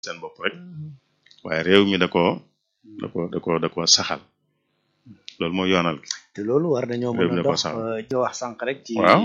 seen bopp rek waaye réew mi da koo da ko da ko da ko saxal loolu mooy yoonal gi te loolu war nañoo réew mën mi a da ko dox saxal ñu wax sànq rek ci Waaw.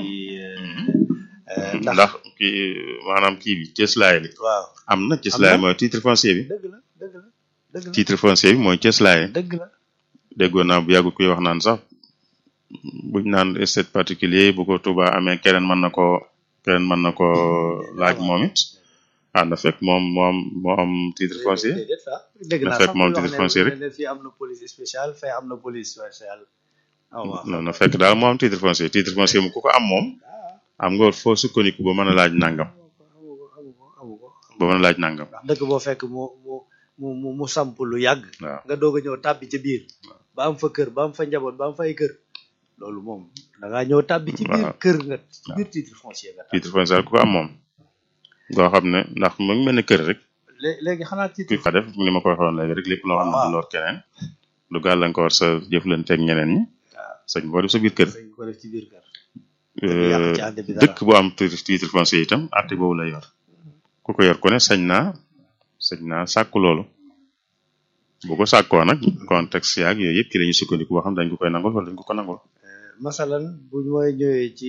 euh, ndax ndax kii maanaam kii bi cëslaay li waaw am na cëslaay Am na. mooy titre foncier bi dëgg la dëgg la dëgg la titre foncier bi mooy cëslaay dëgg la déggoon naa bu yàggut kuy wax naan sax buñ naan estate particulier bu ko Touba amee keneen mën na koo keneen mën na koo laaj moom it ah na fekk moom moom moo am titre foncier déedéet sax dëgg na naa fekk sax moom muy wax titre ne- foncier rek. ne fii am na police spéciale fee am na police spéciale ah waaw non na fekk daal moo am titre foncier titre foncier mu ku ko am moom am nga foo sukkandiku ba mën a laaj nangam amu ko amu ko amu ko ba mën a laaj nangam ndax dëkk boo fekk mu mu mu mu mu samp lu yàgg waaw nga doog a ñëw tàbbi ca biir ba am fa kër ba am fa njaboot ba am fa ay kër loolu moom da ngaa ñëw tàbbi ci biir Waaw. kër nga ci biir titre foncier nga tàbbi titre foncier ku ko am moom goo xam ne ndax mu ngi mel ni kër rek Lé- léegi xanaa kuy titre ko def ni ma ko waxoon léegi rek lépp loo xam ne du lor keneen du gàllankoor sa jëflanteeg ñeneen ñi sañ boo def sa biir kër dañ ko def ci biir kër Euh, yàq ci ànd bi dara. dëkk bu am titre titre foncier itam àtte boobu la yor ku ko yor ku ne sañ naa sañ naa sàkku loolu bu ko sàkkoo nag contexte yaag yooyu yëpp ci la ñuy sukkandiku boo xam dañ ko koy nangul wala dañ ko ko nangul masalan bu mooy ñëwee ci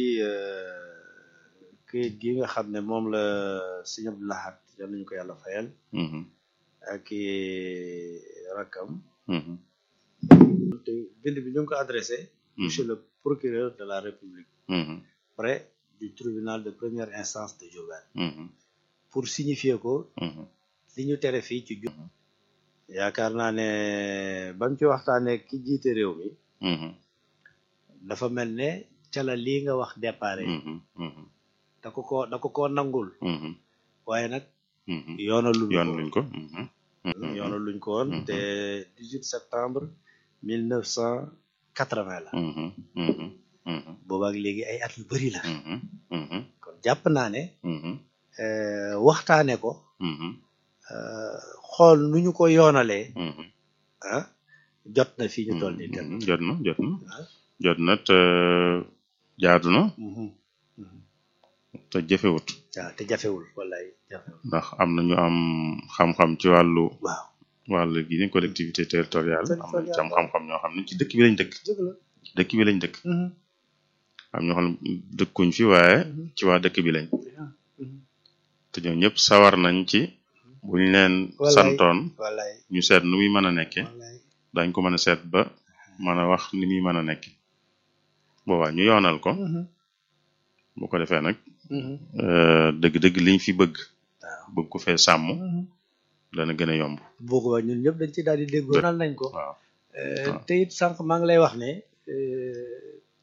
këyit gi nga xam ne moom la sëñ Abdou Lahad yal nañu ko yàlla fayal Mhm, ak i rakkam mhm, te bind bi ñu ngi ko adressé monsieur le procureur de la république mhm, près du tribunal de première instance de Diourbel mhm, pour signifier ko mhm, li ñu tere fii ci ju yaakaar naa ne bam ci waxtaanee ki jiite réew mi mhm, dafa mel ne ca la lii nga wax déparé mhm, mhm, da ko ko da ko koo nangul mhm, waaye nag mhm. yoonaluñ yoon ko luñ ko mhm, mhm, yoonaluñ ko woon Mhm. te 18 septembre 1980 la mhm, mhm, mhm, boobaak léegi ay at yu bari la mhm, mhm, kon jàpp naa ne mhm, euh, waxtaane ko mhm, euh, xool nu ñu ko yoonalee mhm. ah jot na fii ñu toll nii tem Mhm, jot na jot na Ah. jot na te jaadu na Mhm. Mhm. te jëfewut waaw te jafewul wallaay jafewul ndax am na ñu am xam-xam ci wàllu waaw wàllu gi ni collectivité territoriale am na ci am Territoriale. xam-xam ñoo xam ne ci dëkk bi lañ dëkk dëgg la dëkk bi lañ dëkk Mhm. am ñoo xam ne dëkkuñ fi waaye Mhm. ci waa dëkk bi lañ Mhm. te ñoom ñëpp sawar nañ ci buñ leen Wallaay. santoon wallaay ñu seet nu muy mën a nekke wallaay dañ ko mën a seet ba mën a wax ni muy mën a nekke boobaa ñu yoonal ko Mhm. bu ko defee nag Mhm. euh, dëgg-dëgg liñ fi bëgg waaw bëgg ko fee sàmm Mhm. dana gën a yomb boobaa ñun ñëpp dañ ci daal di déggoo nal nañ ko waaw Euh, waaw. te it sànq maa ngi lay wax ne euh,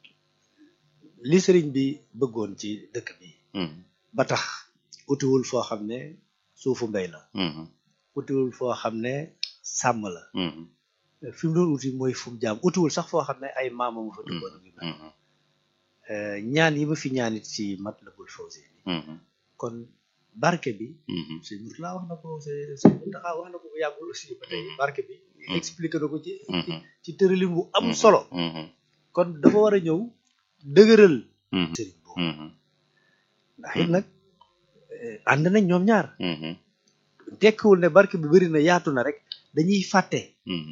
li sëriñ bi bëggoon ci dëkk bi Mhm, ba tax utiwul foo xam ne suufu mbéy la mhm, utiwul foo xam ne sàmm la mhm, fi mu doon uti mooy fu mu jaam utiwul sax foo xam ne ay maamam fa dëkkoon ak yu mel mhm, Euh, ñaan yi ma fi ñaanit ci Matlabul Fawzayni mhm, kon barke bi mhm, sëñ Murtala wax na ko sëñ sëñ Muntaxa wax na ko bu yàggul aussi ba tey barke bi expliqué na ko ci ci mhm, ci tëralin bu am mhm, solo mhm, kon dafa war a ñëw dëgëral mhm, sëriñ boobu mhm, ndax it nag eh, ànd nañ ñoom ñaar mhm, tekkiwul ne barke bi bëri na yaatu na rek dañuy fàtte mhm,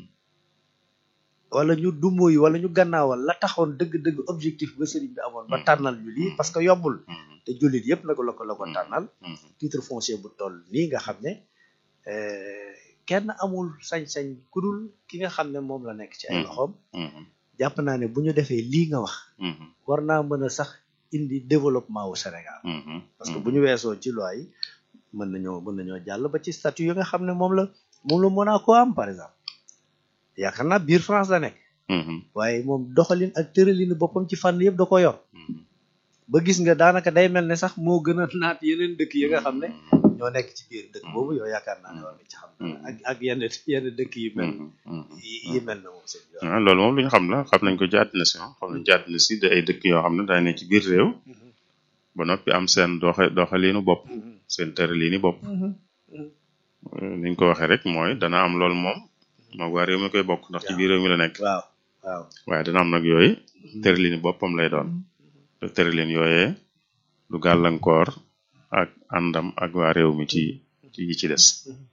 wala ñu dumóoyu wala ñu gannaawal la taxoon dëgg-dëgg objectif ba sëriñ bi amoon ba Mhm. tànnal ñu lii parce que yombul mhm, te jullit yëpp nag la ko la ko Mhm. tànnal mhm, titre foncier bu toll nii nga xam ne eh, kenn amul sañ-sañ ku dul ki nga xam ne moom la nekk ci ay Mhm. loxoom mhm, jàpp naa ne bu ñu defee lii nga wax mhm, war naa mën a sax indi développement wu Sénégal mhm, parce que bu ñu weesoo ci loi yi mën nañoo mën nañoo jàll ba ci statut yi nga xam ne moom la moom la Monaco am par exemple yaakaar naa biir France la nekk mhm, waaye moom doxalin ak tëralinu boppam ci fànn yëpp da ko yor mhm, ba gis nga daanaka day mel ne sax moo gën a naat yeneen dëkk yi nga xam ne ñoo nekk ci biir dëkk boobu yow yaakaar naa ne war nga ci xam dara ak ak yenn yenn dëkk yi mel mhm, mhm. yi yi mel na moom seen yoon ah loolu moom lu ñu xam la xam nañ ko ci àddina si ah xam nañ ci àddina si de ay dëkk yoo xam ne dañ ne ci biir réew ba noppi am seen doxe doxaliinu bopp seen tëraliini bopp Euh, ni ñu ko waxee rek mooy dana am loolu moom moog waa réew mi koy bokk ndax ci biir réew mi la nekk waaw waaw waaye dana am nag yooyu tëraliini boppam lay doon te tëralin yooyee du gàllankoor ak àndam ak waa réew mi ci ci yi ci des